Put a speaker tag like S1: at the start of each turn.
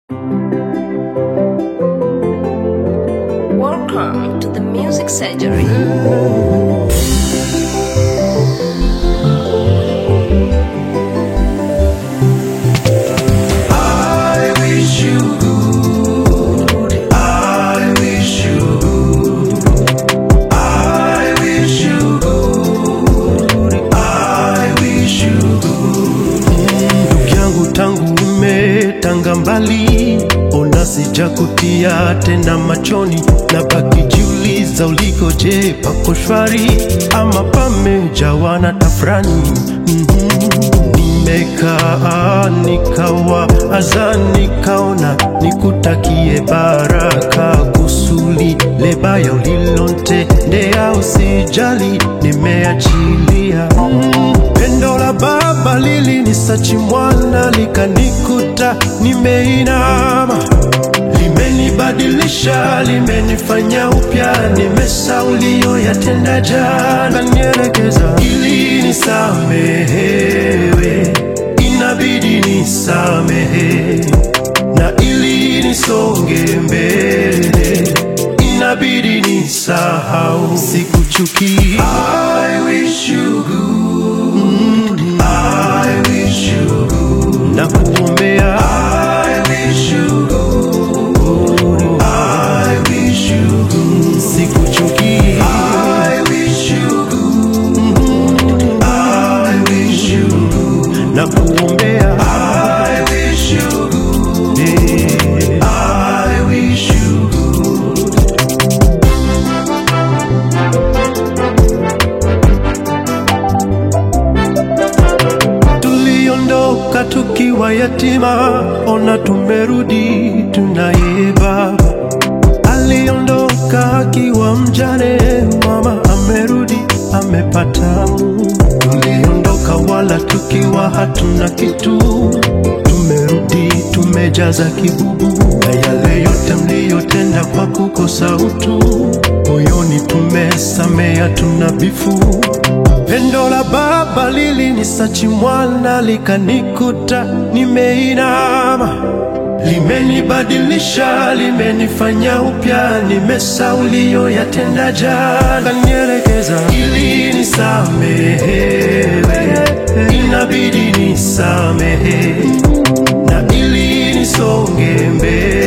S1: Welcome to the Music Surgery.
S2: I wish you good. I wish you good. I wish you good. I wish you good. Ndugu yangu tangu umetanga mbali, ona sijakutia tena machoni, na baki jiuliza uliko, je, pako shwari ama pamejawa na tafrani? Mhm. Nimekaa nikawa aza nikaona nikutakie baraka kusuli lebaya ulilontendea usijali nimeachilia Mm, pendo la baba lilinisachi mwana likanikuta nimeinama limenibadilisha limenifanya upya nimesahau yatenda jana nielekeza ili nisamehewe inabidi nisamehe na ili nisonge mbele inabidi nisahau sikuchuki I wish you good. I wish you good. na kuombea I wish you good. I wish you good. sikuchuki I wish you good. I wish you good. na kuombea I wish you good. I wish you good. tuliondoka tukiwa yatima, ona tumerudi tunaye baba. Aliondoka akiwa mjane, mama amerudi amepata Mungu. Tuliondoka wala tukiwa hatuna kitu, tumerudi tumejaza kibubu, na yale yote mliyotenda kwa kukosa utu, moyoni tumesamea, tuna bifu Pendo la baba lilinisachi mwana likanikuta nimeinama, limenibadilisha limenifanya upya, nimesahau yatenda jana, nielekeza ili nisamehewe, inabidi nisamehe na ili nisonge mbele